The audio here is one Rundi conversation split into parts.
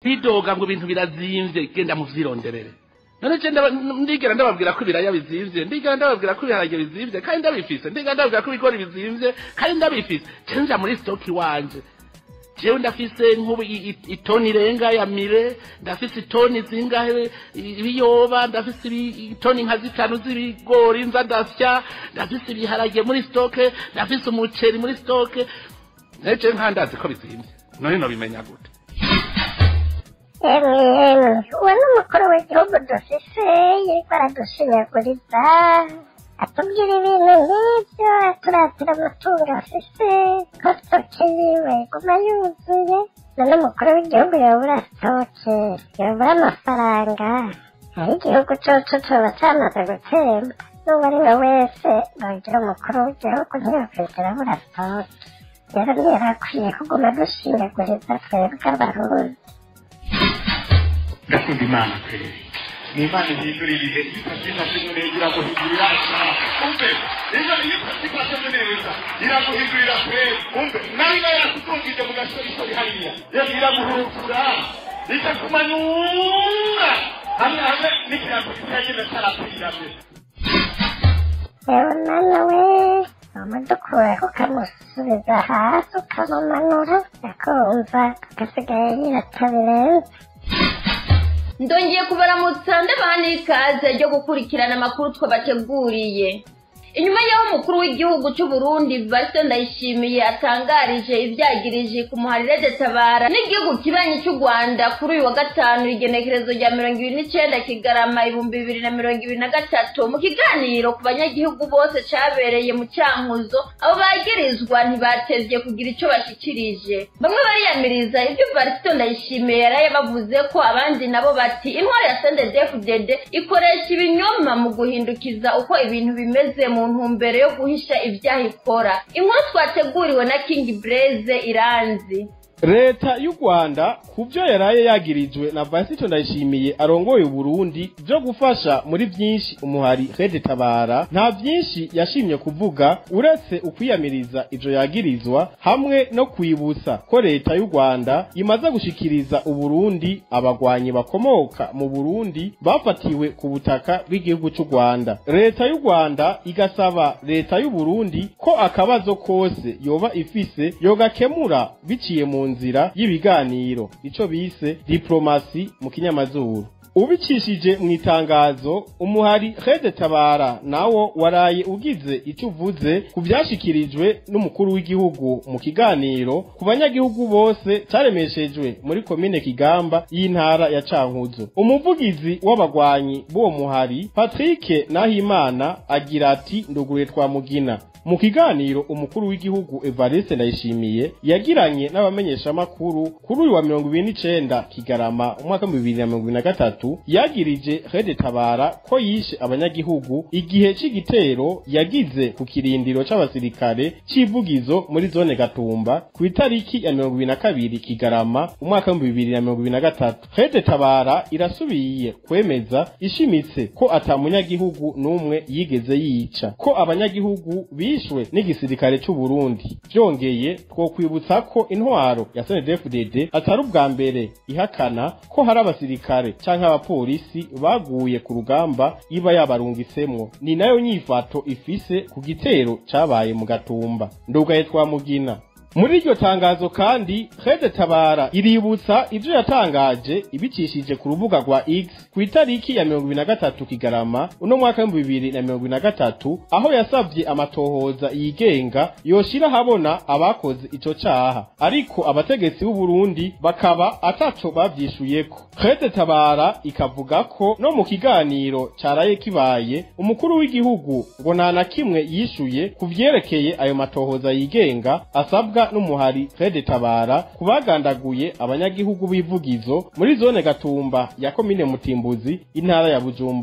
bidoga ngo ibintu birazimvye genda muvyironderere none je ndaba- ndigera ndababwira ko ibiraya bizimvye ndigera ndababwira ko ibiharage bizimvye kandi ndabifise ndigera ndababwira ko ibigori bizimvye kandi ndabifise je nja muri stoki wanje jewe ndafise nk'ubu i- i- itoni irenga ya mire ndafise itoni zingahe i- ibiyoba ndafise ibi- itoni nka zitanu z'ibigori nza ndasya ndafise ibiharage muri stoke ndafise umuceri muri stoke neje nkandazi ko bizimvye none nobimenya gute emwe emwe uwo ni umukuru w'igihugu dufise yariko aradushinyaguriza atubwira ibintu nk'ibyo aturatira amatungo afise ko stoke yiwe iguma yuzuye none umukuru w'igihugu yobura stoke yobura amafaranga hari igihugu coco coba camaze gutemba n'uwo ari we wese nogira umukuru w'igihugu ntiyokwigera abura stoke rero ntiyarakwiye kuguma dushinyaguriza twebwe abarundi ndakunda imana kweri ni imana ihindura ibihe iyo utabyifashe neza iraguhindurira isaha umve iyo iyo utabyifashe neza iraguhindurira kweri umve nawe nawe yakutungije mu gasorishori hariya rero iraguhurukura ikakumanyura hamwe hamwe n'ikirango kitagenda cyarapfiranye yewe mwana we umudukuraho ukamusubiza hasi ukamumanura akumva agasigaye yirata birenze ndongeye kubaramutsa ndabaha n'ikaze ryo gukurikirana amakuru twabateguriye inyuma y'aho umukuru w'igihugu cy'u Burundi Vice Ndayishimiye atangarije ibyagirije ku muharire tabara n'igihugu kibanyi cy'u Rwanda kuri uyu wa gatanu igenekerezo rya mirongo ibiri n'icyenda Kigarama ibihumbi bibiri na mirongo ibiri na gatatu mu kiganiro ku banyagihugu bose cyabereye mu Cyankuzo abo bagirizwa ntibatevye kugira icyo bashikirije bamwe bariyamiriza ibyo Vice Ndayishimiye yaraye bavuze ko abandi nabo bati intwari ya CNDD-FDD ikoresha ibinyoma mu guhindukiza uko ibintu bimeze mu ntumbero yo guhisha ibyaha ikora inkuru twateguriwe na King Blaze Iranzi leta y'u rwanda ku byo yaraye yagirijwe na vasito ndayishimiye arongoye uburundi byo gufasha muri byinshi umuhari rede tabara nta byinshi yashimye kuvuga uretse ukwiyamiriza ivyo yagirizwa hamwe no kwibutsa ko leta y'u rwanda imaze gushikiriza uburundi abagwanyi bakomoka mu burundi bafatiwe ku butaka bw'igihugu cy'u rwanda leta y'u rwanda igasaba leta y'u burundi ko akabazo kose yoba ifise yogakemura biciye mu nzira y'ibiganiro ico bise diplomasi mu kinyamazuru ubicishije mu itangazo umuhari Rede Tabara nawo waraye ugize icyo uvuze ku byashikirijwe n'umukuru w'igihugu mu kiganiro ku banyagihugu bose caremeshejwe muri komine Kigamba y'intara ya Cankuzo umuvugizi w'abagwanyi b'uwo muhari Patrick Nahimana agira ati nduguruye twa mugina mu kiganiro umukuru w'igihugu Evariste Ndayishimiye yagiranye n'abamenyeshamakuru kuri uyu wa mirongo ibiri n'icenda Kigarama umwaka w'ibihumbi bibiri na mirongo ibiri na gatatu yagirije Rede Tabara ko yishe abanyagihugu igihe c'igitero yagize ku kirindiro c'abasirikare c'ivugizo muri zone Gatumba ku itariki ya mirongo ibiri na kabiri Kigarama umwaka w'ibihumbi bibiri na mirongo ibiri na gatatu Rede Tabara irasubiye kwemeza ishimitse ko ata munyagihugu n'umwe yigeze yica ko abanyagihugu bishwe n'igisirikare c'u Burundi byongeye twokwibutsa ko intwaro ya CNDD-FDD atari ubwa mbere ihakana ko hari abasirikare canke abapolisi baguye ku rugamba iba yabarungisemwo ni nayo nyifato ifise ku gitero cabaye mu gatumba ndugaye twamugina muri iryo tangazo kandi Rede Tabara iributsa ivyo yatangaje ibicishije ku rubuga rwa X ku itariki ya mirongo ibiri na gatatu Kigarama uno mwaka w'ibihumbi bibiri na mirongo ibiri na gatatu aho yasavye amatohoza yigenga yoshira habona abakoze ico caha ariko abategetsi b'u Burundi bakaba ataco bavyishuyeko Rede Tabara ikavuga ko no mu kiganiro caraye kibaye umukuru w'igihugu ngo nta na kimwe yishuye ku vyerekeye ayo matohoza yigenga asabwa n'umuhari Rede Tabara kubagandaguye abanyagihugu b'ivugizo muri zone Gatumba ya komine Mutimbuzi intara ya Bujumbura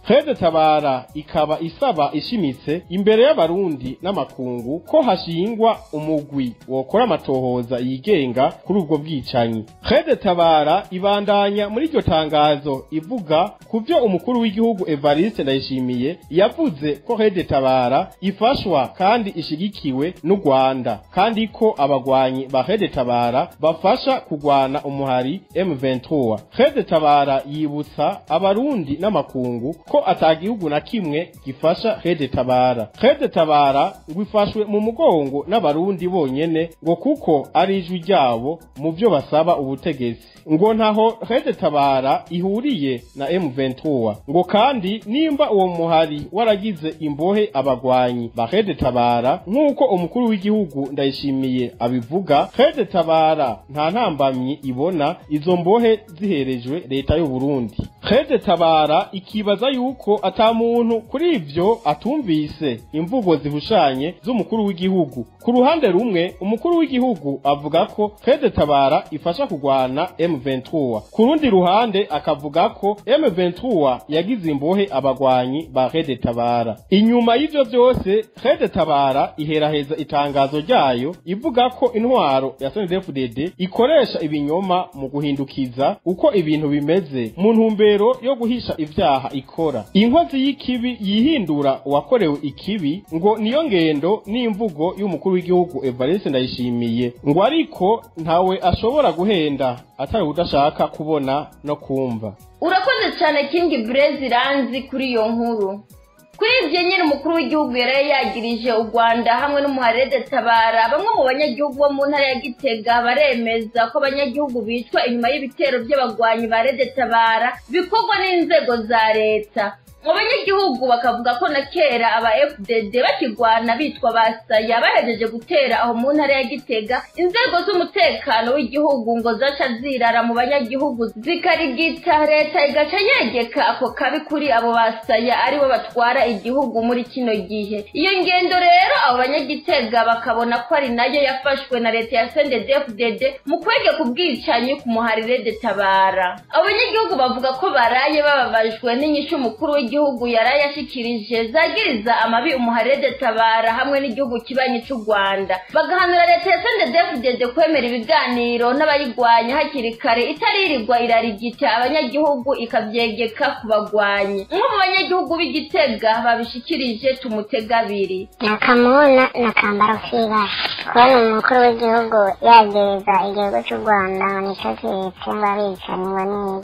Fred Tabara ikaba isaba ishimitse imbere y'abarundi n'amakungu ko hashingwa umugwi wokora amatohoza yigenga kuri ubwo bwicanyi Fred Tabara ibandanya muri iryo tangazo ivuga ku byo umukuru w'igihugu Evariste Ndayishimiye yavuze ko Fred Tabara ifashwa kandi ishigikiwe n'u Rwanda kandi ko abagwanyi ba Fred Tabara bafasha kugwana umuhari M23 Fred Tabara yibutsa abarundi n'amakungu ko atagihugu na kimwe gifasha Fred Tabara Fred Tabara ngo ifashwe mu mugongo n'abarundi bonyene ngo kuko ari ijwi ryabo mu byo basaba ubutegetsi ngo ntaho Fred Tabara ihuriye na M23 ngo kandi nimba uwo muhari waragize imbohe abagwanyi ba Fred Tabara nk'uko umukuru w'igihugu ndayishimiye abivuga Fred Tabara nta ntambamyi ibona izo mbohe ziherejwe leta y'u Burundi Fred Tabara ikibaza yuko ata muntu kuri ivyo atumvise imvugo zihushanye z'umukuru w'igihugu ku ruhande rumwe umukuru w'igihugu avuga ko Fred Tabara ifasha kugwana M23 ku rundi ruhande akavuga ko M23 yagize imbohe abagwanyi ba Fred Tabara inyuma y'ivyo vyose Fred Tabara iheraheza itangazo ryayo ivuga ko intwaro ya CNDD-FDD ikoresha ibinyoma mu guhindukiza uko ibintu bimeze mu ntumbero yo guhisha ivyaha ikora inkozi y'ikibi yihindura uwakorewe ikibi ngo niyo ngendo n'imvugo y'umukuru w'igihugu Evariste Ndayishimiye ngo ariko ntawe ashobora guhenda atari udashaka kubona no kumva urakoze cyane kingi burezi ranzi kuri iyo nkuru kuri ibyo nyine umukuru w'igihugu yari yagirije u rwanda hamwe n'umuharede tabara bamwe mu banyagihugu bo mu ntara ya gitega baremeza ko abanyagihugu bicwa inyuma y'ibitero by'abagwanyi ba rede tabara bikorwa n'inzego za leta mu banyagihugu bakavuga ko na kera aba fdd bakigwana bitwa basaya bahejeje gutera aho mu ntara ya gitega inzego z'umutekano w'igihugu ngo zaca zirara mu banyagihugu zikarigita leta igaca yegeka ako kabi kuri abo basaya aribo batwara igihugu muri kino gihe iyo ngendo rero abo banyagitega bakabona ko ari nayo yafashwe na leta ya sendedefdd mu kwegeka ubwicanyi ku muharire de tabara abo banyagihugu bavuga ko baraye bababajwe n'inyishu umukuru w'igihugu yaraye ashikirije zagiriza amabi umuharede tabara hamwe n'igihugu kibanyi cy'u rwanda bagahanura leta ya sendedefdd kwemera ibiganiro n'abayigwanya hakiri kare itaririrwa irarigita abanyagihugu ikabyegeka ku bagwanyi umwe mu banyagihugu b'igitega babishikirije tumutega abiri nakamubona nakambara k'ibara kubona umukuru w'igihugu yagereza igihugu cy'u rwanda ngo nicyo kiretse ngo abicanyi ngo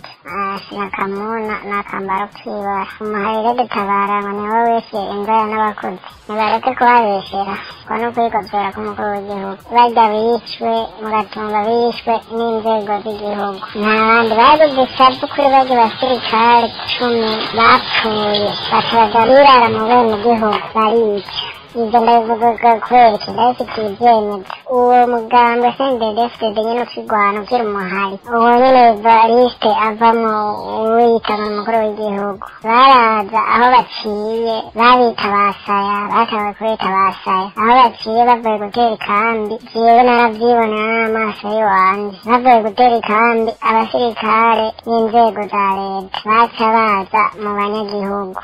niki nakamubona nakambara k'ibara umuharire dutabara ngo niwe wishe inzara n'abakozi nibareke kuhabeshera ngo no kwigobera k'umukuru w'igihugu barya bishwe mugatumba bishwe n'inzego z'igihugu nta bandi bari dusabu kuri barya basirikare cumi bapfuye bakabaga birara mu bene gihugu barica ibyo ndabivuga kubera iki ndabifitiye ibyemezo uwo muganga sendedefdede nyine ukigwana ugira umuhari uwo nyine evariste avamo wiyitanga umukuru w'igihugu baraza aho baciye babita basaya batawe kubita basaya aho baciye bavuye gutera ikambi jewe naravyibona n'amaso y'iwanje bavuye gutera ikambi abasirikare n'inzego za leta baca baza mu banyagihugu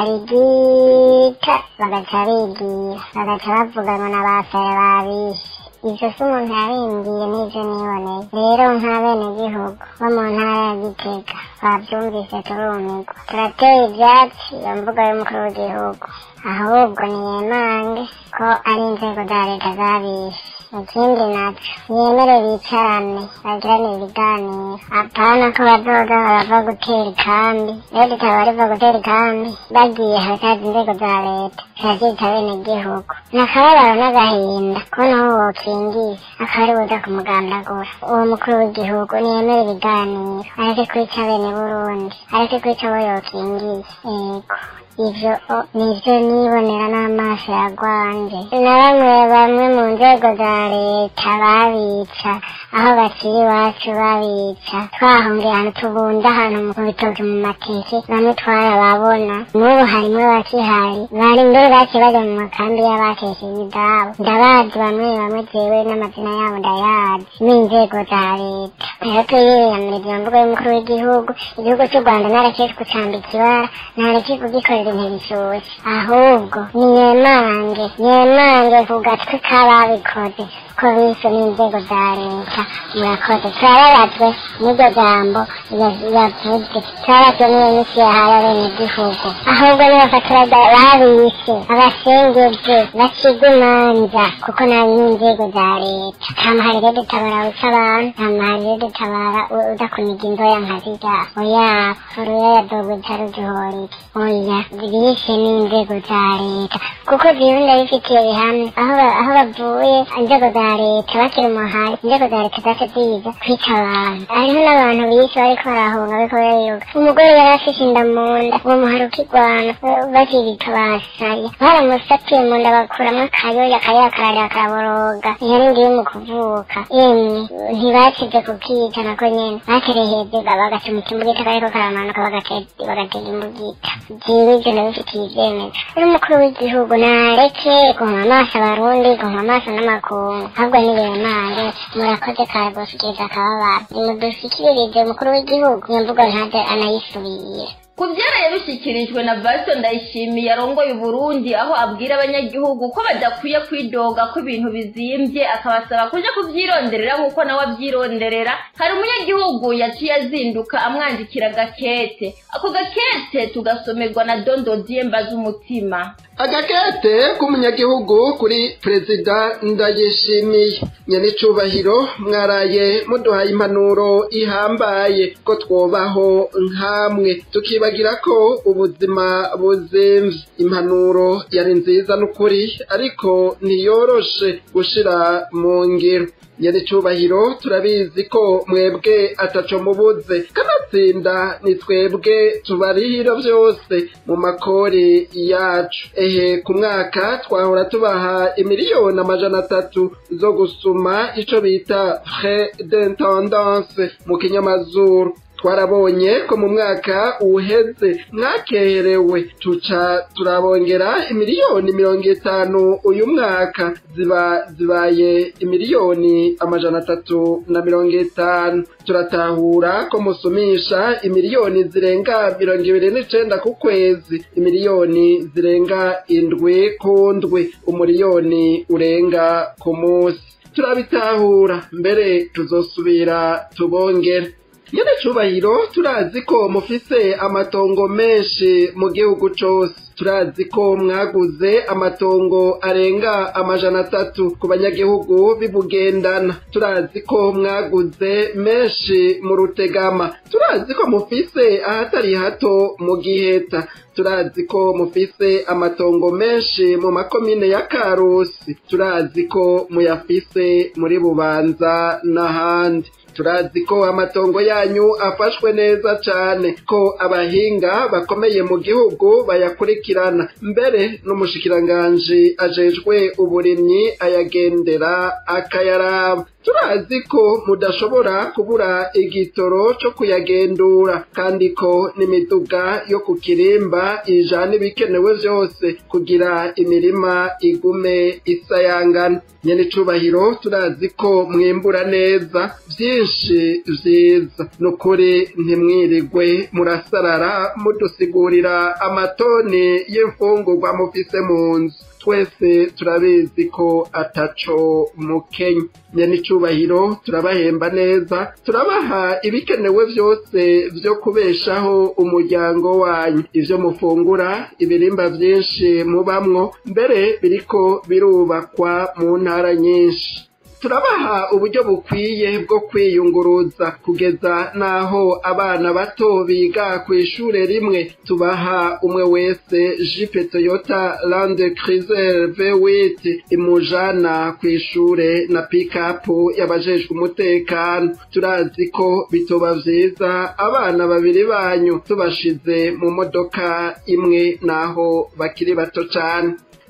bakarigita bagaca bigira bagaca bavuga ngo n'abasaya babishe ivyo si umuntu yaringiye n'ivyo niboneye rero nka bene gihugu bo mu ntara ya gitega twavyumvise turumirwa turateye ivyatsi iyo mvuga y'umukuru w'igihugu ahubwo niyemange ko ari inzego za leta zabishe ikindi naco yemere bicarane bagirane ibiganiro apana ko bazoza barava gutera ikambi rero ikaba riva gutera ikambi bagiye hatazi inzego za leta zirazita bene gihugu nakababaro n'agahinda kubona aho wokingiye akaba ari buza kumugandagura uwo mukuru w'igihugu niyemere ibiganiro areke kwica bene burundi areke kwica abo yokingiye yego ivyo nivyo nibonera n'amaso ya gwanje na bamwe bamwe mu nzego za leta babica aho bakiri iwacu babica twahungiye ahantu tubunda ahantu mu bitoki mu mateke bamwe twarababona n'ubu harimwo bakihari bari mbere baciye bajya mu makambi y'abakesheje idabo ndabazi bamwe bamwe jewe n'amazina yabo ndayazi n'inzego za leta rero tuyiyamiriza iyo mvugo y'umukuru w'igihugu igihugu cy'u rwanda ntarekeye kucambika ibara ntarekeye kugikorera intebe ishyushye ahubwo ni nyemange nyemange ku gatwe k'ababikoze ko bishe n'inzego za leta murakoze turababajwe n'iryo jambo yavuze turababajwe n'iyo misi yahaye abenegihugu ahubwo nibafatiraga babishe abasengeje bacibwa imanza kuko nabi n'inzego za leta nta mahari rero dutabara wica abantu nta mahari rero dutabara udakuniga inzoya nka zirya oya uruya yadogwita rugihorike oya bishe n'inzego za leta kuko jewe ndabifitiye bihamya aho aho bavuye inzego za leta bakiri umuhari inzego za leta zaca ziza kwica abantu hariho n'abantu bishe bariko barahunga bariko bariruka umugore yari afise inda mu nda uwo muhari ukigwana bakirika basaya baramusatuye mu nda bakuramwo akayoya akayoya kararira karaboroga ihari ngiye mu kuvuka emwe ntibacize kukica nako nyene batereheze bagaca mu kimbugita kariko karamanuka bagatega imbugita jewe ivyo ndabifitiye ivyemezo n'umukuru w'igihugu nareke guhuma amaso abarundi guhuma amaso n'amakungu ahubwo nibemange murakoze kare gushikiriza akababaro nimudushyikiririze umukuru w'igihugu iyo mvugo ntaze anayisubire ku byaraye bishyikirijwe na vasito ndayishimiye arongoye uburundi aho abwira abanyagihugu ko badakwiye kwidoga ko ibintu bizimbye akabasaba kuja kubyironderera nk'uko nawe abyironderera hari umunyagihugu yaciye azinduka amwandikira agakete ako gakete tugasomerwa na dondodiye mbaza umutima agakete k'umunyagihugu kuri perezida ndayishimiye nyanicubahiro mwaraye muduhaye impanuro ihambaye ko twobaho nk'amwe tukibagira ko ubuzima buzimvye impanuro yari nziza n'ukuri ariko ntiyoroshe gushira mu ngiro nyaricubahiro turabizi ko mwebwe ataco mubuze kanatsinda ni twebwe tubarihira vyose mu makori yacu ehe ku mwaka twahora tubaha imiliyoni amajana atatu zo gusuma ico bita frais d'intendance mu kinyamazuru twarabonye ko mu mwaka uheze mwakerewe tuca turabongera imiliyoni mirongo itanu uyu mwaka ziba zibaye imiliyoni amajana atatu na mirongo itanu turatahura ko musumisha imiliyoni zirenga mirongo ibiri n'icenda ku kwezi imiliyoni zirenga indwi ku ndwi umuriyoni urenga ku munsi turabitahura mbere tuzosubira tubongere nyene cubahiro turazi ko mufise amatongo menshi mu gihugu cose turazi ko mwaguze amatongo arenga amajana atatu ku banyagihugu bibugendana turazi ko mwaguze menshi mu rutegama turazi ko mufise ahatari hato mu giheta turazi ko mufise amatongo menshi mu makomine ya karusi turazi ko muyafise muri bubanza n'ahandi turazi ko amatongo yanyu afashwe neza cane ko abahinga bakomeye mu gihugu bayakurikirana mbere n'umushikiranganji ajejwe uburimyi ayagendera akayaraba turazi ko mudashobora kubura igitoro co kuyagendura kandi ko n'imiduga yo ku kirimba ijana ibikenewe vyose kugira imirima igume isayangana nyene icubahiro turazi ko mwimbura neza vyinshi vyiza nukuri ntimwirigwe murasarara mudusigurira amatoni y'imfungurwa mufise mu nzu twese turabizi ko ataco mukenya nyenicubahiro turabahemba neza turabaha ibikenewe vyose vyo kubeshaho umuryango wanyu ivyo mufungura ibirimba vyinshi mubamwo mbere biriko birubakwa mu ntara nyinshi turabaha uburyo bukwiye bwo kwiyunguruza kugeza n'aho abana bato biga ku ishure rimwe tubaha umwe wese jipe toyota land cruiser v8 imujana ku ishure na pikapu y'abajejwe umutekano turazi ko bitoba vyiza abana babiri banyu tubashize mu modoka imwe n'aho bakiri bato cane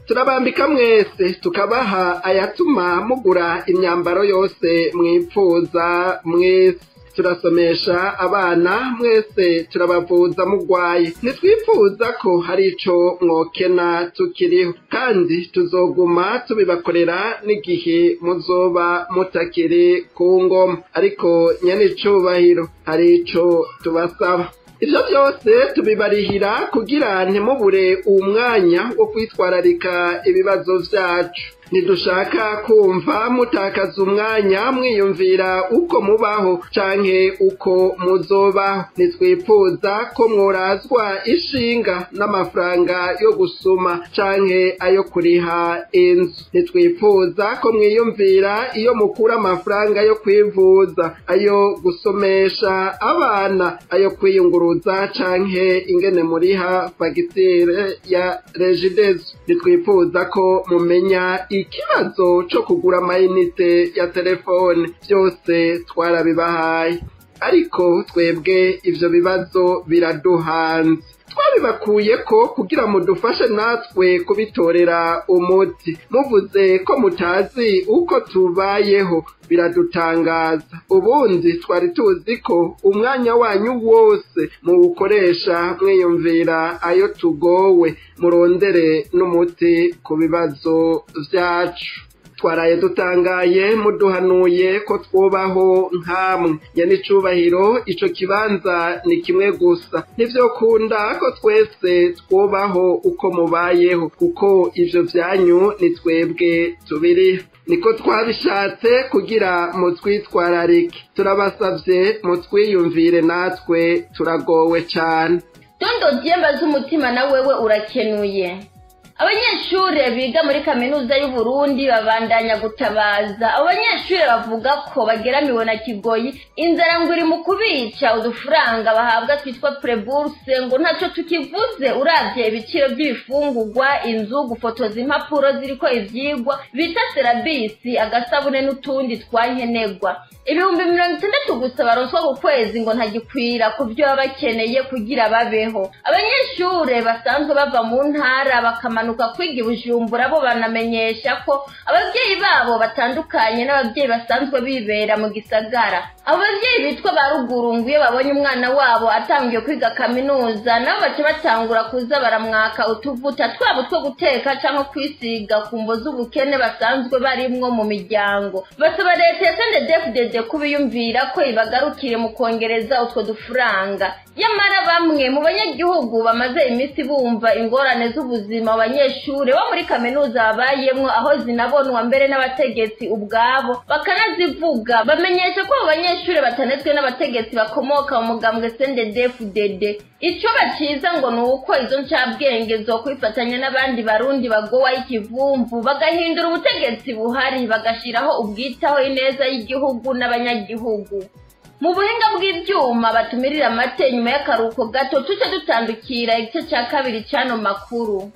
turabambika mwese tukabaha ayatuma mugura imyambaro yose mwipfuza mwese turasomesha abana mwese turabavuza mugwaye ntitwifuza ko hari ico mwokena tukiriho kandi tuzoguma tubibakorera n'igihe muzoba mutakiri ku ngoma ariko nyenicubahiro hari ico tubasaba ivyo byose tubibarihira kugira ntimubure uwo mwanya wo kwitwararika ibibazo vyacu ntidushaka kumva mutakaza umwanya mwiyumvira uko mubaho canke uko muzobaho ntitwifuza ko mworazwa ishinga n'amafaranga yo gusuma canke ayo kuriha inzu ntitwifuza ko mwiyumvira iyo mukura amafaranga yo kwivuza ayo gusomesha abana ayo kwiyunguruza canke ingene muriha fagitire ya regidezo ntitwifuza ko mumenya ikibazo co kugura amayinite ya telefone byose twarabibahaye ariko twebwe ivyo bibazo biraduhanze twabibakuye ko kugira mudufashe natwe kubitorera umuti muvuze ko mutazi uko tubayeho biradutangaza ubundi twari tuzi ko umwanya wanyu wose muwukoresha mwiyumvira ayo tugowe murondere n'umuti ku bibazo vyacu twaraye dutangaye muduhanuye ko twubaho nk'amwe nyanicubahiro ico kibanza ni kimwe gusa ntivyokunda ko twese twubaho uko mubayeho kuko ivyo vyanyu ni twebwe tubiriho niko twabishatse kugira mutwitwararike turabasavye mutwiyumvire natwe turagowe cane dondo dyemba z'umutima na wewe urakenuye abanyeshuri biga muri kaminuza y'u Burundi babandanya gutabaza abo banyeshuri bavuga ko bageramiwe na kigoyi inzara ngo iri mu kubica udufaranga bahabwa twitwa preburse ngo ntacyo tukivuze uravye ibiciro by'ibifungurwa inzu gufotoza impapuro ziriko ivyigwa bita serabisi agasabune n'utundi twankenerwa ibihumbi mirongo itandatu gusa baronswa ku kwezi ngo ntagikwira ku byo baba bakeneye kugira babeho abanyeshure basanzwe bava mu ntara bakamanuka kwiga ibujumbura bo banamenyesha ko ababyeyi babo batandukanye n'ababyeyi basanzwe bibera mu gisagara abo babyeyi bitwa ba ruguru ngo iyo babonye umwana wabo atangiye kwiga kaminuza nabo baca batangura kuza baramwaka utuvuta twabo two guteka cyangwa kwisiga ku mbo z'ubukene basanzwe barimwo mu miryango basaba leta ya sendedefudede kubiyumvira ko ibagarukire mu kongereza utwo dufaranga nyamara bamwe mu banyagihugu bamaze iminsi bumva ingorane z'ubuzima abanyeshuri bo muri kaminuza babayemwo aho zinabonwa mbere n'abategetsi ubwabo bakanazivuga bamenyesha ko abo banyeshuri batanetswe n'abategetsi bakomoka mu mugambwe sendedefudede icyo baciza ngo ni uko izo ncabwenge zo kwifatanya n'abandi barundi bagowaho ikivumvu bagahindura ubutegetsi buhari bagashiraho ubwitaho ineza y'igihugu n'abanyagihugu mu buhinga bw'ibyuma batumirira amate nyuma y'akaruhuko gato tuce dutandukira igice cya kabiri cy'ano makuru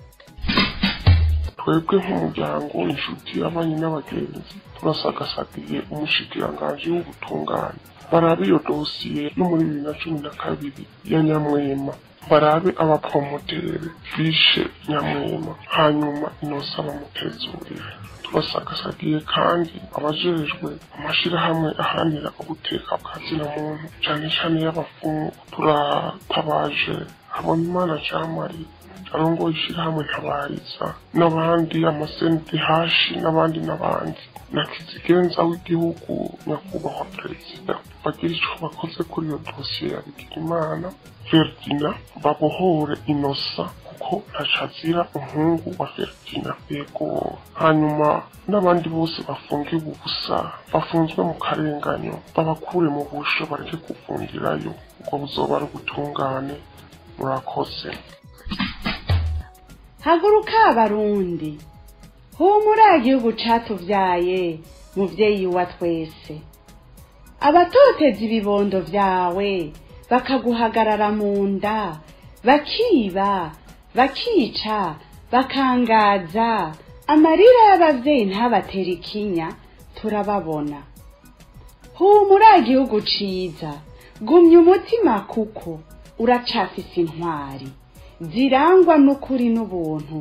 twebwe nk'umuryango inshuti abanye n'abagenzi turasagasagiye umushikiranganji w'ubutungane barabe iyo dosiye yo muri bibiri na cumi na kabiri ya nyamwema barabe abapromotere bishe nyamwema hanyuma inosa bamutezurire turasagasagiye kandi abajejwe amashirahamwe aharanira ubuteka bwa zina muntu cane cane y'abafungu turatabaje habonimana jamari arongoye ishirahamwe ntabariza n'abandi amasenti hashi n'abandi n'abandi na kizigenza w'igihugu nyakubahwa perezida bagira ico bakoze kuri iyo dosiye ya bigirimana ferdina babohore inosa kuko ntacazira umuhungu wa ferdina yego hanyuma n'abandi bose bafungiwe ubusa bafunzwe mu karenganyo babakure mu busho bareke kuvungirayo ubwo buzoba ari ubutungane murakoze haguruka abarundi humura igihugu catuvyaye muvyeyi wa twese abatoteza ibibondo vyawe bakaguhagarara mu nda bakiba bakica bakangaza amarira y'abavyeyi ntabatera ikinya turababona humura igihugu ciza gumya umutima kuko uracafise intwari zirangwa n'ukuri n'ubuntu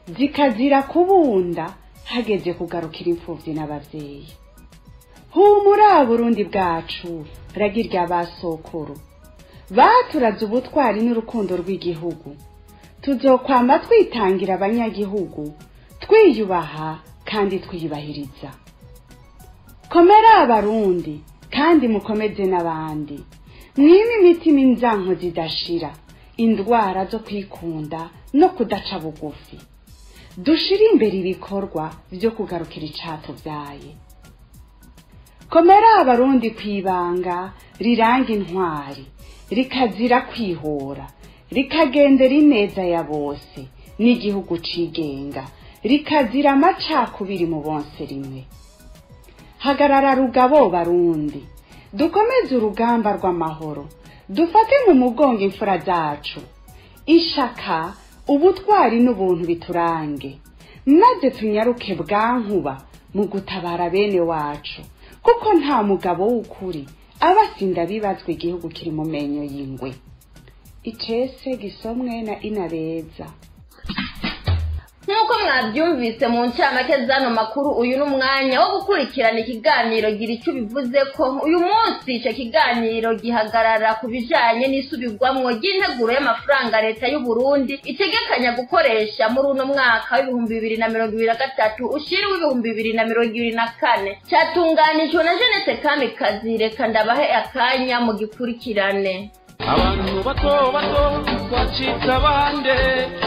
zikazira kubunda hageze kugarukira imfubyi n'abavyeyi humura burundi bwacu ragirya basokuru baturaze ubutwari n'urukundo rw'igihugu tuzokwama twitangira abanyagihugu twiyubaha kandi twiyubahiriza komera abarundi kandi mukomeze n'abandi mwime imitima inzanko zidashira indwara zo kwikunda no kudaca bugufi dushire imbere ibikorwa byo kugarukira icatuvyaye komera abarundi kwibanga riranga intwari rikazira kwihora rikagendera ineza ya bose n'igihugu cigenga rikazira amacakubiri mu bonse rimwe hagarara rugabo barundi dukomeze urugamba rw'amahoro dufate mu mugongo imfura zacu ishaka ubutwari n'ubuntu biturange maze tunyaruke bwankuba mu gutabara bene wacu kuko nta mugabo w'ukuri aba asinda bibazwa igihugu kiri mu menyo y'ingwe icese gisomwe na inabeza nk'uko mwabyumvise mu ncamake z'ano makuru uyu ni umwanya wo gukurikirana ikiganiro gira icyo bivuze ko uyu munsi icyo kiganiro gihagarara ku bijanye n'isubirwamwo ry'integuro y'amafaranga leta y'u Burundi itegekanya gukoresha muri uno mwaka w'ibihumbi bibiri na mirongo ibiri na gatatu ushiri w'ibihumbi bibiri na mirongo ibiri na kane cyatunganijwe na Jeannette Kamikazi reka ndabahe akanya mu gikurikirane abantu bato bato bacitse abande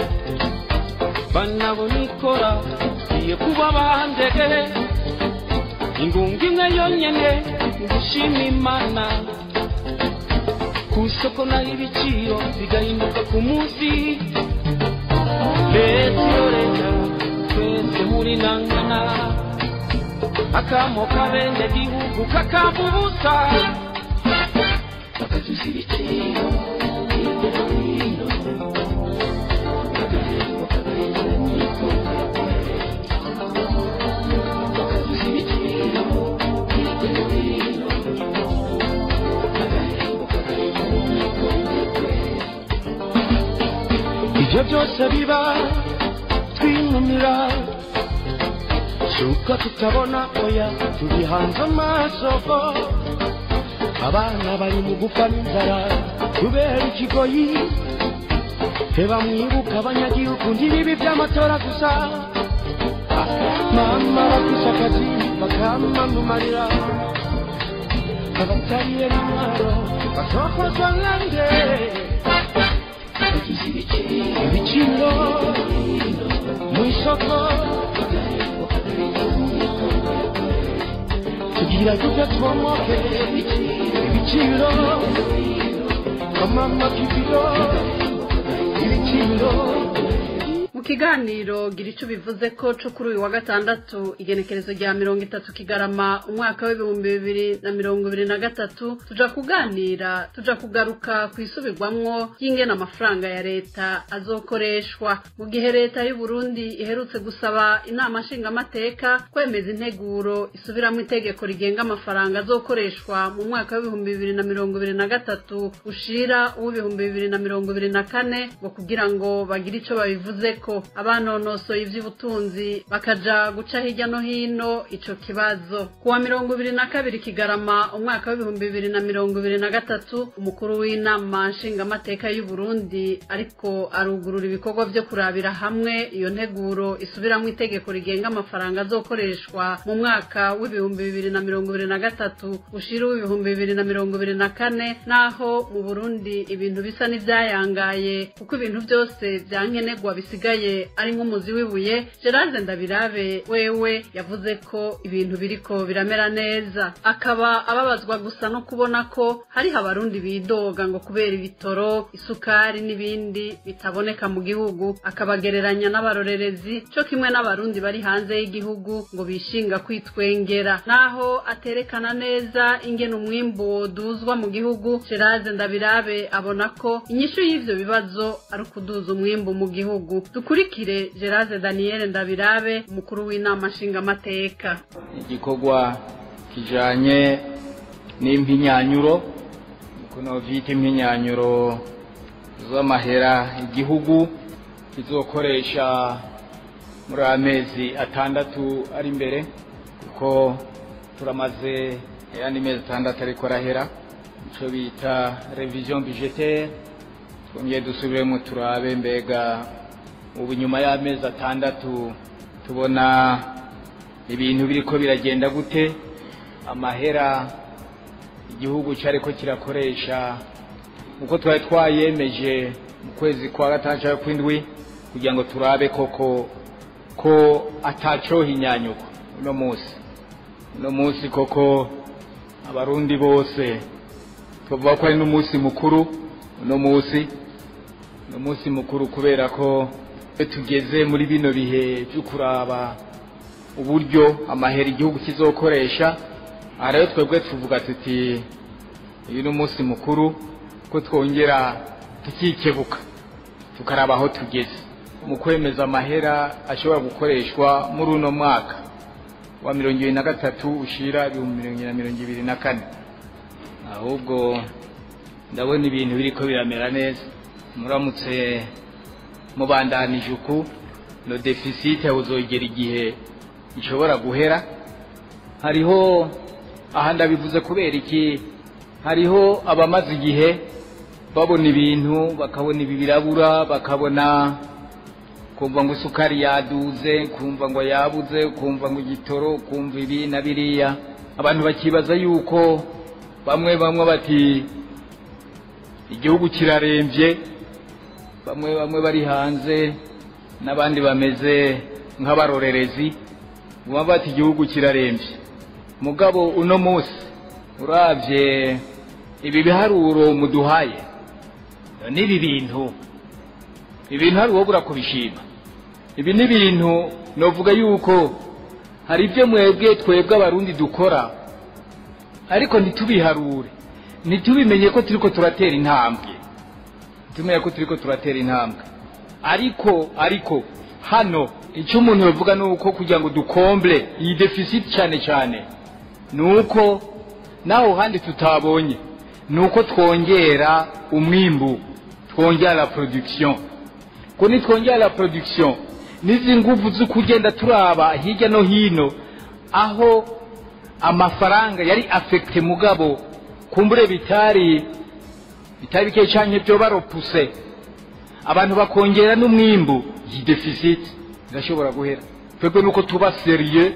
banabonikora iye kuba bandege ingunga imwe yonyene ngushima imana ku isoko naho ibiciro bigahinduka ku munsi leta iyo leta twese muri nangana akamo kabende gihugu kakava ubusa bakaduza ibiciro hirya no hino ibyo byose biba twinumira suko tutabona oya turi hanze amaso abana bari mu gupfa n'inzara kubera ikigoyi reba mwibuka abanyagihugu ntibibi by'amatora gusa mama baguze akazi bakamumarira abatariye n'intwaro basokozwa nande ibiciro mu isoko tugira tujya twomoke ibiciro amama kibiro ibiciro mu kiganiro gira icyo bivuze ko cyo kuri uyu wa gatandatu igenekerezo rya mirongo itatu kigarama umwaka w'ibihumbi bibiri na mirongo ibiri na gatatu tuja kuganira tuja kugaruka ku isubirwamwo ry'ingena amafaranga ya leta azokoreshwa mu gihe leta y'u Burundi iherutse gusaba inama nshingamateka kwemeza integuro isubiramo itegeko rigenga amafaranga azokoreshwa mu mwaka w'ibihumbi bibiri na mirongo ibiri na gatatu ushira uw'ibihumbi bibiri na mirongo ibiri na kane ngo kugira ngo bagire ico babivuzeko abanonosoye ivy'ubutunzi bakaja guca hirya no hino ico kibazo kuwa mirongo ibiri na kabiri kigarama umwaka w'ibihumbi bibiri na mirongo ibiri na gatatu umukuru w'inama nshingamateka y'u Burundi ariko arugurura ibikorwa vyo kurabira hamwe iyo nteguro isubiramo itegeko rigenga amafaranga azokoreshwa mu mwaka w'ibihumbi bibiri na mirongo ibiri na gatatu ushira w'ibihumbi bibiri na mirongo ibiri na kane naho mu Burundi ibintu bisa n'ivyayangaye kuko ibintu byose vyankenerwa bisigaye ari nk'umuzi w'ibuye Gerard Ndabirabe wewe yavuze ko ibintu biriko biramera neza akaba ababazwa gusa no kubona ko hariho abarundi bidoga ngo kubera ibitoro isukari n'ibindi bitaboneka mu gihugu akabagereranya n'abarorerezi cyo kimwe n'abarundi bari hanze y'igihugu ngo bishinga kwitwengera naho aterekana neza ingene umwimbu woduzwa mu gihugu Gerard Ndabirabe abona ko inyishu y'ivyo bibazo ari ukuduza umwimbu mu gihugu dukurikire Gerard Daniel Ndabirabe umukuru w'inama nshingamateka igikorwa kijanye n'impinyanyuro kuno vyita impinyanyuro z'amahera igihugu kizokoresha muri aya mezi atandatu ari imbere kuko turamaze ayandi mezi atandatu ariko arahera icyo bita revision budgetaire twongeye dusubiremo turabe mbega ubu nyuma y'amezi atandatu tubona ibintu biriko biragenda gute amahera igihugu cyariko kirakoresha uko twari twayemeje mu kwezi kwa gatandatu kw'indwi kugira ngo turabe koko ko atacohinyanyuka uno munsi uno munsi koko abarundi bose tuvuga ko ari n'umunsi mukuru uno munsi ni umunsi mukuru kubera ko iyo tugeze muri bino bihe byo kuraba uburyo amahera igihugu kizokoresha aha rero twebwe tuvuga tuti uyu ni umunsi mukuru ko twongera tukikebuka tukaraba aho tugeze mu kwemeza amahera ashobora gukoreshwa muri uno mwaka wa mirongo ibiri na gatatu ushira ibihumbi mirongo na mirongo ibiri na kane ahubwo ndabona ibintu biriko biramera neza muramutse mubandanije uku no deficit buzogera igihe ishobora guhera hariho aha ndabivuze kubera iki hariho abamaze igihe babona ibintu bakabona ibi birabura bakabona kumva ngo isukari yaduze kumva ngo yabuze kumva ngo igitoro kumva ibi na biriya abantu bakibaza yuko bamwe bamwe bati igihugu kirarembye bamwe bamwe bari hanze n'abandi bameze nk'abarorerezi baba bati igihugu kirarembye mugabo uno munsi urabye ibi biharuro muduhaye n'ibi bintu ibintu hari uwo kubishima ibi ni ibintu navuga yuko hari ibyo mwebwe twebwe abarundi dukora ariko ntitubiharure ntitubimenye ko turi ko turatera intambwe ntitumenye ko turi ko turatera intambwe ariko ariko hano icyo umuntu yavuga ni uko kugira ngo dukomble iyi deficit cyane cyane ni uko naho handi tutabonye ni uko twongera umwimbu twongera la production ko nitwongera la production n'izi nguvu zo kugenda turaba hirya no hino aho amafaranga yari afekite mugabo kumbure bitari bitari bike cyane byo baropuse abantu bakongera n'umwimbu iyi deficit irashobora guhera twebwe nuko tuba seriye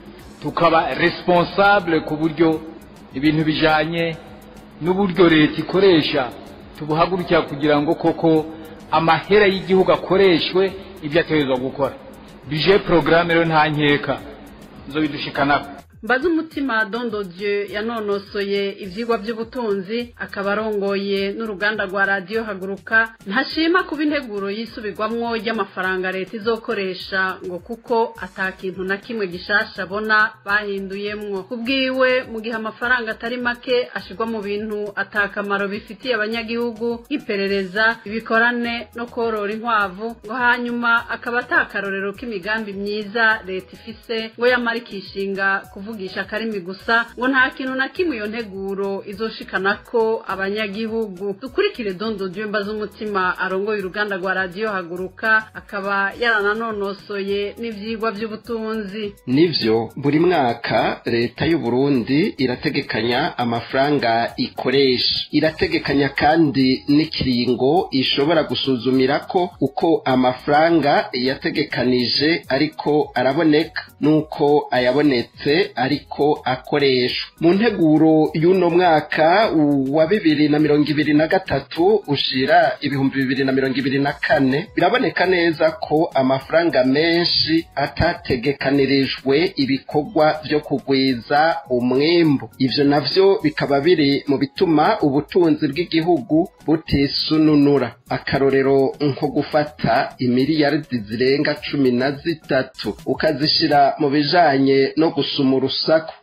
tukaba responsable ku buryo ibintu bijanye n'uburyo leta ikoresha tubuhagurukira kugira ngo koko amahera y'igihugu akoreshwe ibyo ategerezwa gukora bije porogaramu rero nta nkeka zo bidushikanako mbaze umutima dondodiyo yanonosoye ibyigwa by'ubutunzi akaba arongoye n'uruganda rwa radiyo haguruka ntashima kuba integuro yisubirwamwo ry'amafaranga leta izokoresha ngo kuko atakintu na kimwe gishasha abona bahinduyemwo kubwiwe mu gihe amafaranga atari make ashyirwa mu bintu atakamaro bifitiye abanyagihugu nk'iperereza ibikorane no korora inkwavu ngo hanyuma akaba atakarorero k'imigambi myiza leta ifise ngo yamara ikishinga kuvuga kuvugisha akarimi gusa ngo nta kintu na kimwe iyo nteguro izoshikana ko abanyagihugu dukurikire dondo dyemba z'umutima arongoye uruganda rwa radiyo haguruka akaba yarananonosoye n'ivyigwa vy'ubutunzi nivyo buri mwaka leta y'u Burundi irategekanya amafaranga ikoresha irategekanya kandi n'ikiringo ishobora gusuzumira ko uko amafaranga yategekanije ariko araboneka nuko ayabonetse ariko akoreshwa mu nteguro y'uno mwaka wa bibiri na mirongo ibiri na gatatu ushira ibihumbi bibiri na mirongo ibiri na kane biraboneka neza ko amafaranga menshi atategekanirijwe ibikorwa vyo kugwiza umwimbu ivyo navyo bikaba biri mu bituma ubutunzi bw'igihugu butisununura akarorero nko gufata imiliyaridi zirenga cumi na zitatu ukazishira mu bijanye no gusuma urusaku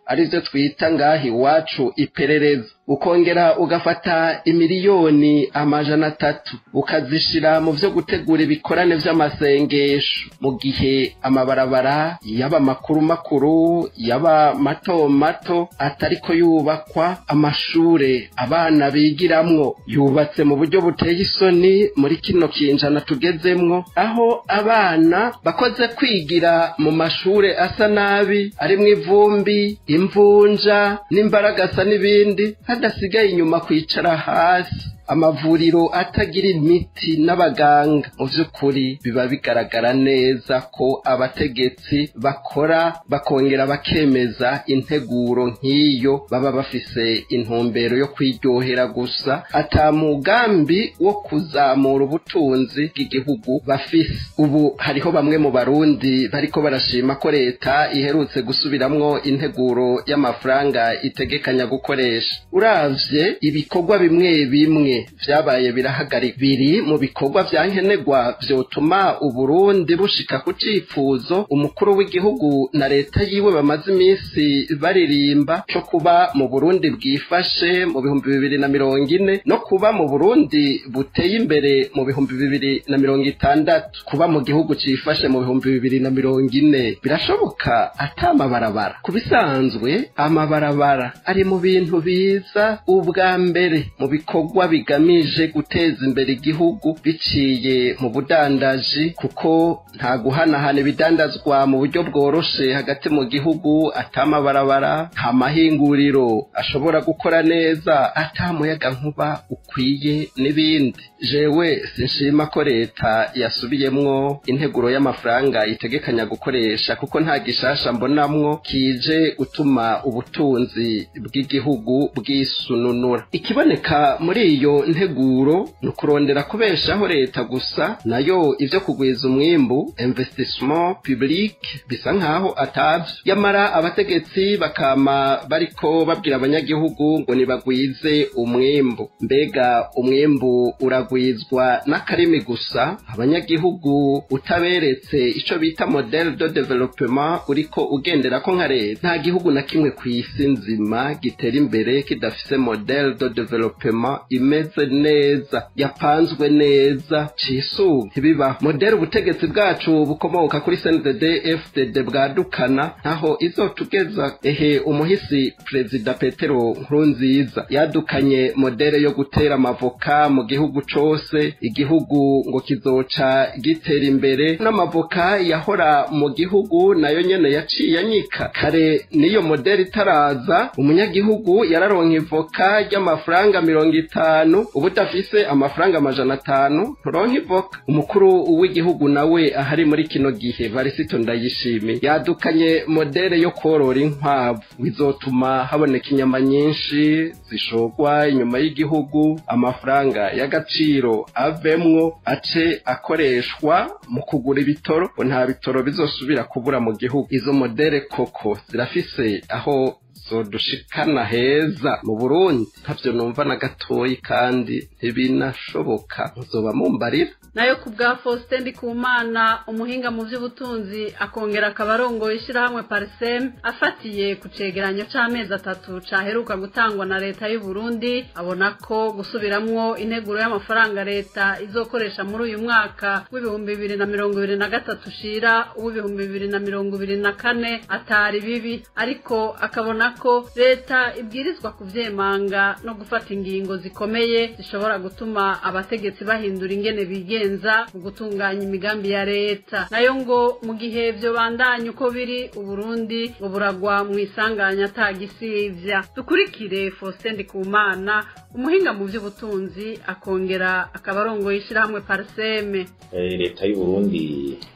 arivyo twita ngaha iwacu iperereza ukongera ugafata imiliyoni amajana atatu ukazishira mu vyo gutegura ibikorane vy'amasengesho mu gihe amabarabara yaba makuru makuru yaba mato mato atariko yubakwa amashure abana bigiramwo yubatse mu buryo buteye isoni muri kino kinjana tugezemwo aho abana bakoze kwigira mu mashure asa nabi arimwo ivumbi imvunja n'imbaragasa n'ibindi hadasigaye inyuma kwicara hasi amavuriro atagira imiti n'abaganga mu by'ukuri biba bigaragara neza ko abategetsi bakora bakongera bakemeza integuro nk'iyo baba bafise intumbero yo kwiryohera gusa ata mugambi wo kuzamura ubutunzi bw'igihugu bafise ubu hariho bamwe mu barundi bariko barashima ko leta iherutse gusubiramwo integuro y'amafaranga itegekanya gukoresha uravye ibikorwa bimwe bimwe vyabaye birahagarika biri mu bikorwa vya nkenerwa vyotuma uburundi bushika ku cifuzo umukuru w'igihugu na leta yiwe bamaze iminsi baririmba co kuba mu burundi bwifashe mu bihumbi bibiri na mirongo ine no kuba mu burundi buteye imbere mu bihumbi bibiri na mirongo itandatu kuba mu gihugu cifashe mu bihumbi bibiri na mirongo ine birashoboka ata amabarabara ku bisanzwe amabarabara ari mu bintu biza ubwa mbere mu bikorwa bigamije guteza imbere igihugu biciye mu budandaji kuko nta guhanahana ibidandazwa mu buryo bworoshe hagati mu gihugu atamabarabara nta mahinguriro ashobora gukora neza atamuyaga nkuba ukwiye n'ibindi jewe sinshima ko leta yasubiyemwo integuro y'amafaranga itegekanya gukoresha kuko nta gishasha mbonamwo kije gutuma ubutunzi bw'igihugu bwisununura ikiboneka muri iyo nteguro ni ukurondera kubeshaho leta gusa nayo ivyo kugwiza umwimbu investissement public bisa nkaho atavyo yamara abategetsi bakama bariko babwira abanyagihugu ngo nibagwize umwimbu mbega umwimbu uragwizwa n'akarimi gusa abanyagihugu utaberetse ico bita model de development uriko ugenderako nka leta nta gihugu na kimwe kw'isi nzima gitera imbere kidafise model de development imeze neza yapanzwe neza cisuba ntibibaho model ubutegetsi bwacu bukomoka kuri CNDD FDD bwadukana ntaho izotugeza ehe umuhisi perezida Petero Nkurunziza yadukanye modele yo gutera amavoka mu gihugu cose igihugu ngo kizoca gitera imbere n'amavoka yahora mu gihugu nayo nyene yaciye anyika kare niyo modeli itaraza umunyagihugu yararonka ivoka ry'amafaranga mirongo itanu ubu udafise amafaranga amajana atanu nturonka ivoka umukuru w'igihugu nawe ahari muri kino gihe varisito ndayishimiye yadukanye modele yo korora inkwavu bizotuma haboneka inyama nyinshi zishogwa inyuma y'igihugu amafaranga y'agaciro avemwo ace akoreshwa mu kugura ibitoro ngo nta bitoro bizosubira kubura mu gihugu izo modele koko zirafise aho zodushikana heza mu burundi ntavyo numva na gatoyi kandi ntibinashoboka muzoba mumbarira nayo ku bwa faustin ndikumana umuhinga mu by'ubutunzi akongera akaba arongoye ishyirahamwe parisem afatiye ku cegeranyo c'amezi atatu caheruka gutangwa na leta y'u Burundi abona ko gusubiramwo integuro y'amafaranga leta izokoresha muri uyu mwaka w'ibihumbi bibiri na mirongo ibiri na gatatu shira uw'ibihumbi bibiri na mirongo ibiri na kane atari bibi ariko akabona ko leta ibwirizwa kuvyemanga no gufata ingingo zikomeye zishobora gutuma abategetsi bahindura ingene bigenza mu gutunganya imigambi ya leta nayo ngo mu gihe vyo bandanya uko biri uburundi ngo buragwa mu isanganya atagisivya dukurikire faustin ndikumana umuhinga mu vy'ubutunzi akongera akaba arongoye ishirahamwe parseme leta y'uburundi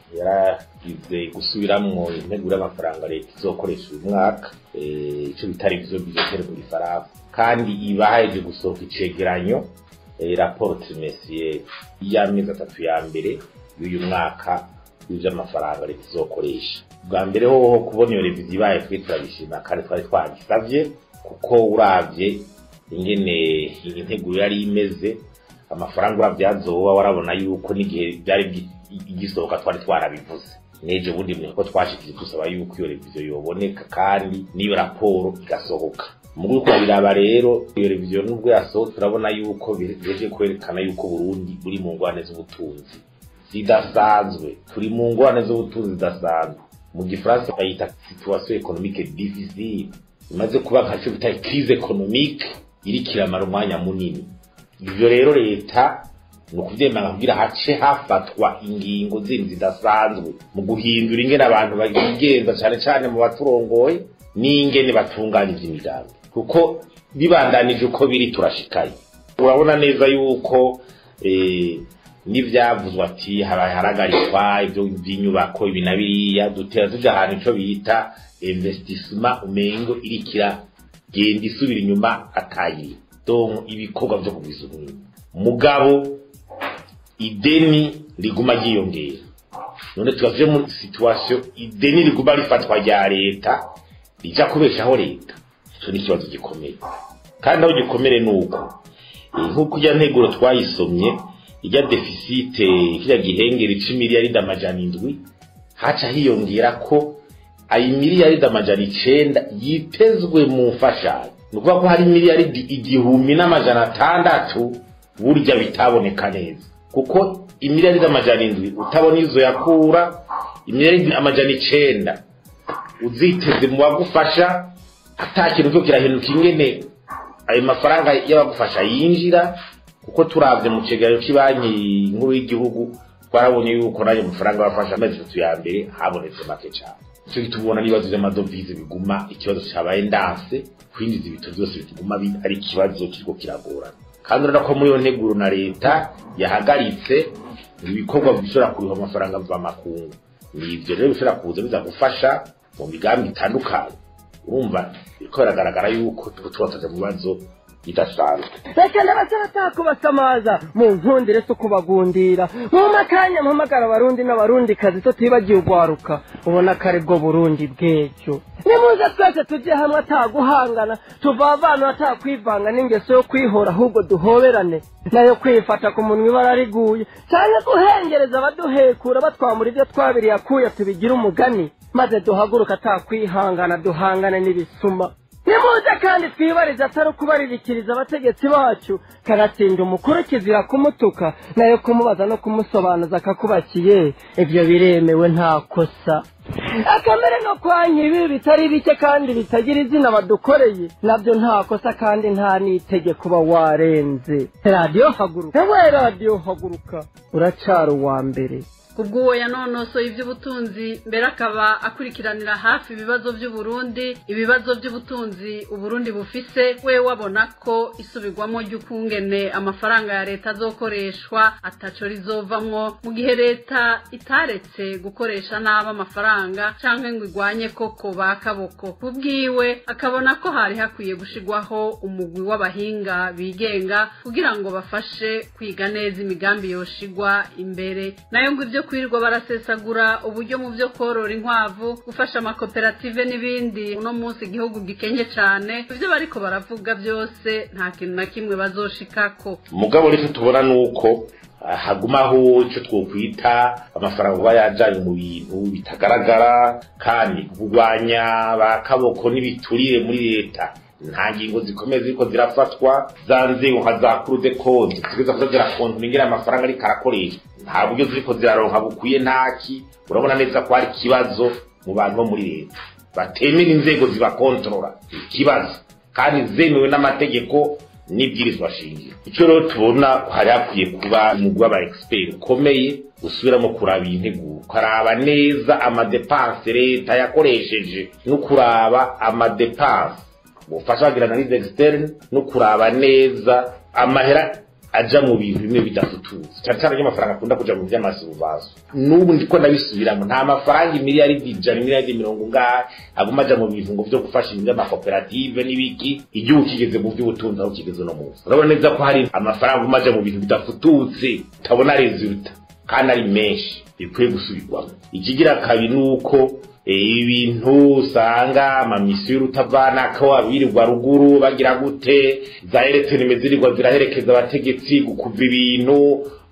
yaragize gusubiramwo integuro y'amafaranga leta izokoresha uyu mwaka ico bita revision budgetaire mu gifaransa kandi iba haheje gusohoka icegeranyo raporo trimestriere y'amezi atatu ya mbere y'uyu mwaka w'ivy'amafaranga leta izokoresha bwa mbere hoho kubona iyo reviziyo ibaye twe turabishima kandi twari twagisavye kuko uravye ingene iyi nteguro yari imeze amafaranga uravye azoba warabona yuko n'igihe byari igisohoka twari twarabivuze n'ejo bundi mwe ko twashikije dusaba yuko iyo reviziyo yoboneka kandi n'iyo raporo igasohoka mu guko biraba rero iyo reviziyo nubwo yasohotse turabona yuko biheje kwerekana yuko Burundi buri mu ngwane z'ubutunzi zidasanzwe turi mu ngwane z'ubutunzi zidasanzwe mu gifaransa bayita situation économique difficile imaze kuba nka cyo bita crise économique iri kiramara umwanya munini ivyo rero leta ni ukuvyemanga kugira hace hafatwa ingingo zindi zidasanzwe mu guhindura ingene abantu bagenza cane cane mu baturongoye n'ingene batunganya ivy'imigambi kuko bibandanije uko biri turashikaye urabona neza yuko eh, n'ivyavuzwe ati habaye haragarikwa ivyo by'inyubako ibi na biriya dutera tuja ahantu ico bita investissement umengo irikira genda isubira inyuma atayiri donc ibikorwa vyo kubisubira mugabo ideni riguma ryiyongera none tugavuye muri situation ideni riguma rifatwa rya leta rija kubeshaho leta ico ni ikibazo gikomeye kandi aho gikomere ni uko nk'uko ijya nteguro twayisomye ijya defisite kirya gihengeri c'imiliyaridi amajana indwi haca hiyongera ko ayi miliyaridi amajana icenda yitezwe mu mfashanyo ni ukuvuga ko hari miliyaridi igihumbi n'amajana atandatu burya bitaboneka neza kuko imiliyaridi amajana indwi utabona izo yakura imiliyaridi amajana icenda uziteze mu bagufasha ata kintu cyo kirahinduka ingene ayo mafaranga y'abagufasha yinjira kuko turavye mu cegeranyo cy'ibanki nkuru y'igihugu twarabonye yuko n'ayo mafaranga bafasha amezi atatu ya mbere habonetse make cyane icyo gitubona n'ibibazo by'amadovize biguma ikibazo cyabaye ndanse kwinjiza ibito byose bituguma ari ikibazo kiriko kiragorana kandi urabona ko muri iyo nteguro na leta yahagaritse ibikorwa bishobora kuriha amafaranga mvamakungu ni ibyo rero bishobora kuza biza gufasha mu migambi itandukanye urumva biriko biragaragara yuko tuba tubatoje mu bibazo bidasanzwe reka n'abasaba kubasamaza mu nkundire so kubagundira mu makanya mpamagara abarundi n'abarundikazi so tubibagiye ugwaruka ubona ko ari bwo burundi bw'ejo nimuze twese tujye hamwe ataguhangana tuvavana atakwivanga n'ingeso yo kwihora ahubwo duhoberane nayo kwifata ku munwa ibara riguye cyane guhengereza abaduhekura batwamura ibyo twabiriye akuya tubigira umugani maze duhaguruka atakwihangana duhangane n'ibisuma nimuze kandi twibarize atari ukubaririkiriza abategetsi bacu kanatsinda umukuru kizira kumutuka nayo kumubaza no kumusobanuza akakubakiye ibyo biremewe nta kosa akamere no kwanya ibi bitari bike kandi bitagira izina badukoreye nabyo nta kosa kandi nta n'itegeko uba warenze radiyo haguruka ewe radiyo haguruka uracara uwa mbere ubwo yanonosoye iby'ubutunzi mbere akaba akurikiranira hafi ibibazo by'uburundi ibibazo by'ubutunzi uburundi bufise we wabona ko isubirwamo ry'ukungene amafaranga ya leta azokoreshwa ataco rizovamwo mu gihe leta itaretse gukoresha nabi amafaranga canke ngo igwanye koko ba kaboko kubwiwe akabona ko hari hakwiye gushigwaho umugwi w'abahinga bigenga kugira ngo bafashe kwiga neza imigambi yoshigwa imbere nayo ngo ibyo kwirirwa barasesagura uburyo mu byo korora inkwavu gufasha amakoperative n'ibindi uno munsi igihugu gikenye cyane ibyo bariko baravuga byose nta kintu na kimwe bazoshikako mugabo rero tubona nuko hagumaho icyo twokwita amafaranga kuba yajyanye mu bintu bitagaragara kandi kurwanya ba kaboko n'ibiturire muri leta nta ngingo zikomeye ziriko zirafatwa za nzego nka za kurude konti zigeza kuza zirakontora ingene amafaranga ariko arakoreshwa nta buryo ziriko ziraronka bukwiye ntaki urabona neza ko hari ikibazo mu bantu bo muri leta batemera inzego zibakontorora ikibazo kandi zemewe n'amategeko n'ibwirizwa shingiro icyo rero tubona hari hakwiye kuba umugwi w'aba expert ukomeye usubiramo kuraba iyi nteguro ukaraba neza amadepanse leta yakoresheje no kuraba amadepanse ubufasha bagira analize externe no kuraba neza amahera aja mu bintu bimwe bidafututse cyane cyane ry'amafaranga akunda kuja mu vy'amasubazo n'ubu ndiko ndabisubiramo nta mafaranga imiliyaridi ijana imiliyaridi mirongo ngahe aguma aja mu bintu ngo vyo gufasha ibintu vy'amakoperative n'ibiki igihugu kigeze mu vy'ubutunzi aho kigeze no munsi urabona neza ko hari amafaranga aguma aja mu bintu bidafututse utabona resulta kandi ari menshi bikwiye gusubirwamo ikigira kabiri ni uko ibintu usanga amamisiyo y'urutavanako abirirwa ruguru bagira gute za ereteni zirirwa ziraherekeza abategetsi gukuva ibintu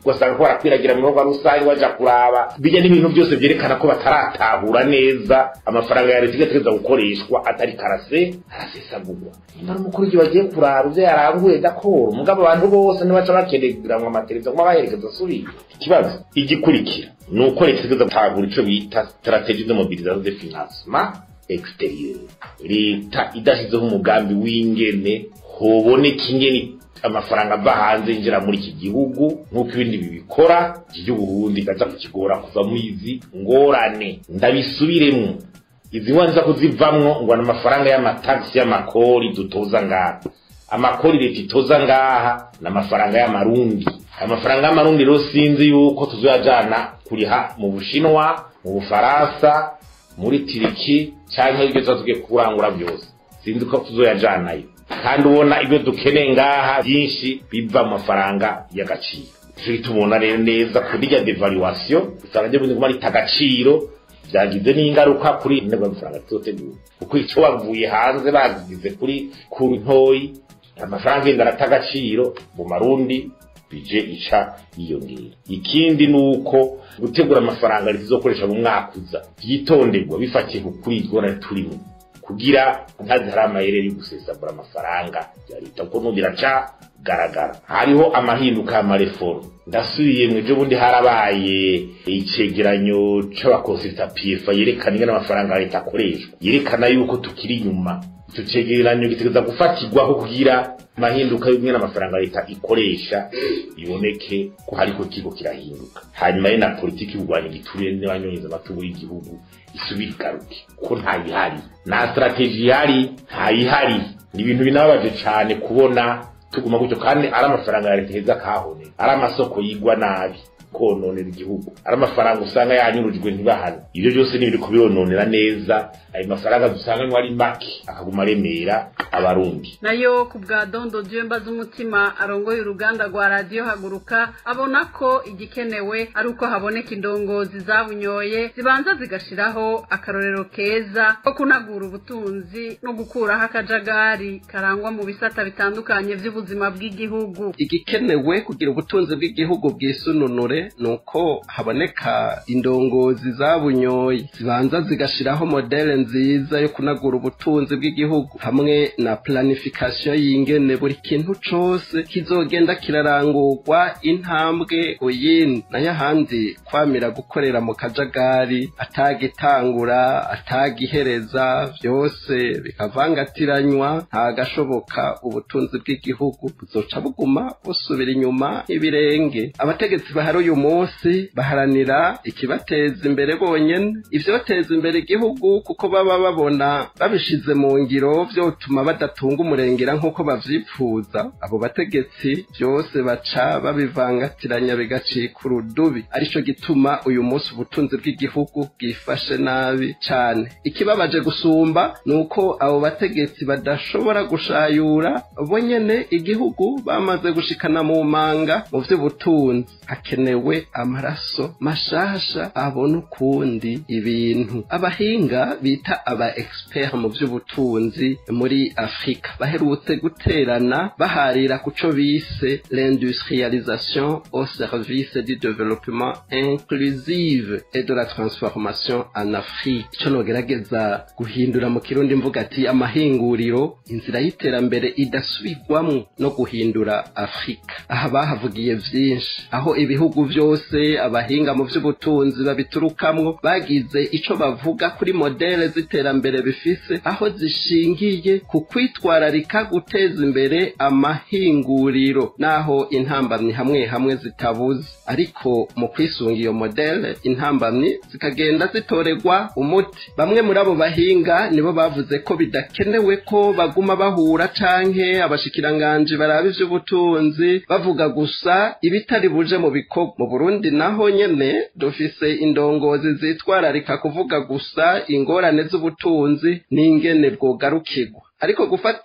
ugasanga ko barakwiragira mu bikorwa rusange baja kuraba bijya n'ibintu byose byerekana ko bataratahura neza amafaranga ya leta igategereza gukoreshwa atari karase arasesagurwa nimba ari umukuru igihe bagiye kuraba ivyo yaranguye dakoro mugabo abantu bose ntibaca bakeneranwa amateleviziyo kuma baherekeza asubire ikibazo igikurikira ni uko leta itegereza gutahura ico bita strategie de mobilisation de financement exterieur leta idashyizeho umugambi w'ingene hoboneka ingene amafaranga ava hanze yinjira muri iki gihugu nk'uko ibindi bibikora iki gihugu Burundi gaza kukigora kuva mu izi ngorane ndabisubiremwo izi nza kuzivamwo ngo ni amafaranga y'amatagisi y'amakori dutoza ngaha amakori leta itoza ngaha ni amafaranga y'amarundi amafaranga y'amarundi rero sinzi yuko tuzoyajana kuriha mu bushinwa mu bufaransa muri tiriki cyangwa ibyo tuba tugiye kurangura byose sinzi ko tuzoyajanayo kandi ubona ibyo dukeneye ngaha byinshi biva mu mafaranga y'agaciro turi tubona rero neza kuri rya devaluation usanga ryo bindi rita agaciro byagize n'ingaruka kuri intego y'amafaranga tuzotegura kuko icyo wavuye hanze bagize kuri kuri ntoyi amafaranga yenda arata agaciro mu marundi bije ica yiyongera ikindi ni uko gutegura amafaranga leta izokoresha mu mwaka uza byitonderwa bifatiye ku kuri igora turimo kugira ntazi hari amayeri yo gusesagura amafaranga ya leta kuko n'ubu biracagaragara hariho amahinduka y'amareforme ndasubiye mu ejo bundi harabaye icegeranyo c'abakonsulta pfa yerekana ingene amafaranga ya leta akoreshwa yerekana yuko tukiri inyuma icyo cegeranyo gitegereza gufatirwaho kugira amahinduka y'umwe amafaranga leta ikoresha iboneke ko hariko kigo kirahinduka hanyuma ye na politiki y'urwanya igiturire n'abanyonyeza amatungo y'igihugu isubira igaruke ko ntayihari nta strategy ihari ntayihari ni ibintu binababaje cane kubona tuguma gutyo kandi ari amafaranga ya leta heza kahone ari amasoko yigwa nabi kononera igihugu ari amafaranga usanga yanyurujwe ntibahane ibyo byose ni ibiri kubirononera neza ayo mafaranga dusanga ari make akaguma aremera abarundi nayo ku bwa dondo jemba z'umutima arongoye uruganda rwa radiyo haguruka abona ko igikenewe ari uko haboneka indongozi zabunyoye zibanza zigashiraho akarorero keza ko kunagura ubutunzi no gukuraho akajagari karangwa mu bisata bitandukanye by'ubuzima bw'igihugu igikenewe kugira ubutunzi bw'igihugu bwisununure ni uko haboneka indongozi zabunyoye zibanza zigashiraho modele nziza yo kunagura ubutunzi bw'igihugu hamwe na planification y'ingene buri kintu cose kizogenda kirarangurwa intambwe uyindi nayo ahandi kwamira gukorera mu kajagari atagitangura atagihereza vyose bikavangatiranywa ntagashoboka ubutunzi bw'igihugu buzoca buguma busubira inyuma ibirenge abategetsi bahari uyu munsi baharanira ikibateza imbere bonyene ivyobateza imbere igihugu kuko baba babona babishize mu ngiro vyotuma badatunga umurengera nk'uko bavyifuza abo bategetsi vyose baca babivangatiranya bigacika urudubi arico gituma uyu munsi ubutunzi bw'igihugu bwifashe nabi cane ikibabaje gusumba ni uko abo bategetsi badashobora gushayura bonyene igihugu bamaze gushikana mu manga mu vy'ubutunzi hakenewe amaraso mashasha abona ukundi ibintu abahinga bita aba expert mu vy'ubutunzi muri Afrika baherutse guterana baharira kuco bise l'industrialisation au service du développement inclusive et de la transformation en Afrique ico nogerageza guhindura mu kirundi mvuga ati amahinguriro inzira y'iterambere idasubirwamwo no guhindura Afrika aha bahavugiye vyinshi aho ibihugu vyose abahinga mu vy'ubutunzi babiturukamwo bagize ico bavuga kuri modele z'iterambere bifise aho zishingiye ku kwitwararika guteza imbere amahinguriro naho intambamyi hamwe hamwe zitabuze ariko mu kwisunga iyo modele intambamyi zikagenda zitorerwa umuti bamwe muri abo bahinga nibo bavuze ko bidakenewe ko baguma bahura canke abashikiranganji baraba ivy'ubutunzi bavuga gusa ibitari buje mu bikorwa mu Burundi naho nyene dufise indongozi zitwararika kuvuga gusa ingorane z'ubutunzi n'ingene bwogarukirwa ariko gufata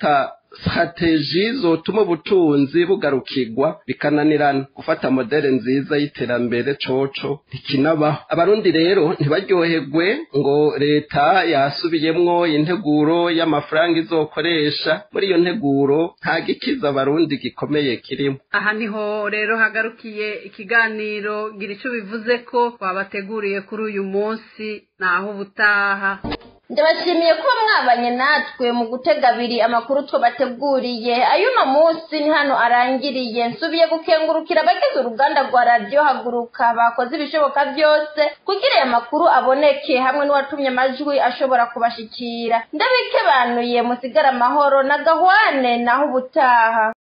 strateji zotuma ubutunzi bugarukirwa bikananirana gufata modele nziza y'iterambere coco ntikinabaho abarundi rero ntibaryoherwe ngo leta yasubiyemwo integuro y'amafaranga izokoresha muri iyo nteguro nta gikiza abarundi gikomeye kirimo aha niho rero hagarukiye ikiganiro gira icyo bivuze ko wabateguriye kuri uyu munsi naho ubutaha ndabashimiye kuba mwabanye natwe mu gutega abiri amakuru twabateguriye ay'uno munsi ni hano arangiriye nsubiye gukengurukira abagize uruganda rwa radiyo haguruka bakoze ibishoboka byose kugira aya makuru aboneke hamwe n'uwatumye amajwi ashobora kubashikira ndabikebanuye musigare amahoro na gahwane naho ubutaha